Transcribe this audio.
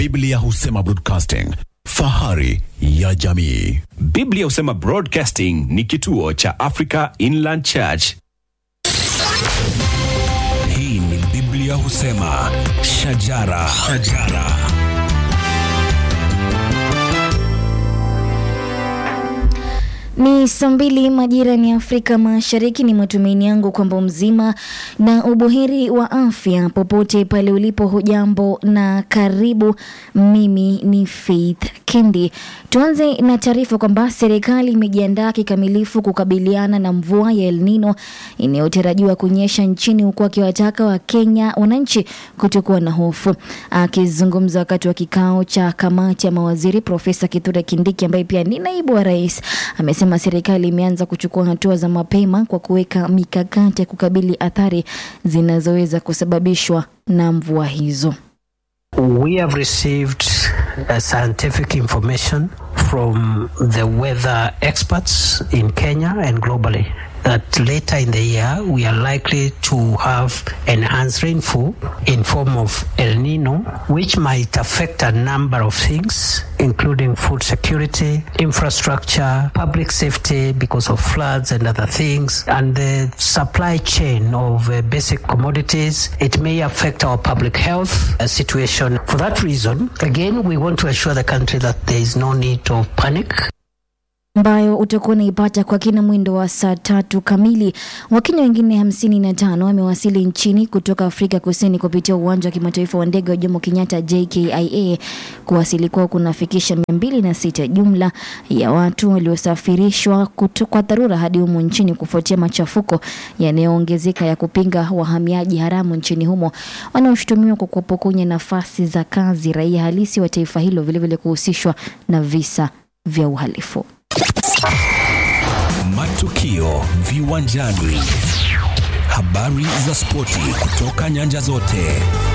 Biblia husema broadcasting, fahari ya jamii. Biblia husema Broadcasting ni kituo cha Africa Inland Church. Hii ni Biblia husema shajara, shajara. Ni saa mbili majira ni Afrika Mashariki. Ni matumaini yangu kwamba mzima na ubuheri wa afya popote pale ulipo. Hujambo na karibu. Mimi ni Faith Kendi. Tuanze na taarifa kwamba serikali imejiandaa kikamilifu kukabiliana na mvua ya El Nino inayotarajiwa kunyesha nchini, huku akiwataka wa Kenya wananchi kutokuwa na hofu. Akizungumza wakati wa kikao cha kamati ya mawaziri, Profesa Kithure Kindiki ambaye pia ni naibu wa rais amesema serikali imeanza kuchukua hatua za mapema kwa kuweka mikakati ya kukabili athari zinazoweza kusababishwa na mvua hizo. We have received uh, scientific information from the weather experts in Kenya and globally that later in the year we are likely to have enhanced rainfall in form of El Nino, which might affect a number of things, including food security, infrastructure, public safety because of floods and other things, and the supply chain of uh, basic commodities. It may affect our public health uh, situation. For that reason, again, we want to assure the country that there is no need of panic. ambayo utakuwa unaipata kwa kina mwendo wa saa tatu kamili. Wakenya wengine hamsini na tano wamewasili nchini kutoka Afrika Kusini kupitia uwanja wa kimataifa wa ndege wa Jomo Kenyatta JKIA. Kuwasili kwao kunafikisha mia mbili na sita jumla ya watu waliosafirishwa kuto- kwa dharura hadi humo nchini kufuatia machafuko yanayoongezeka ya kupinga wahamiaji haramu nchini humo wanaoshutumiwa kwa kuwapokonya nafasi za kazi raia halisi wa taifa hilo, vilevile kuhusishwa na visa vya uhalifu. Matukio viwanjani, habari za spoti kutoka nyanja zote.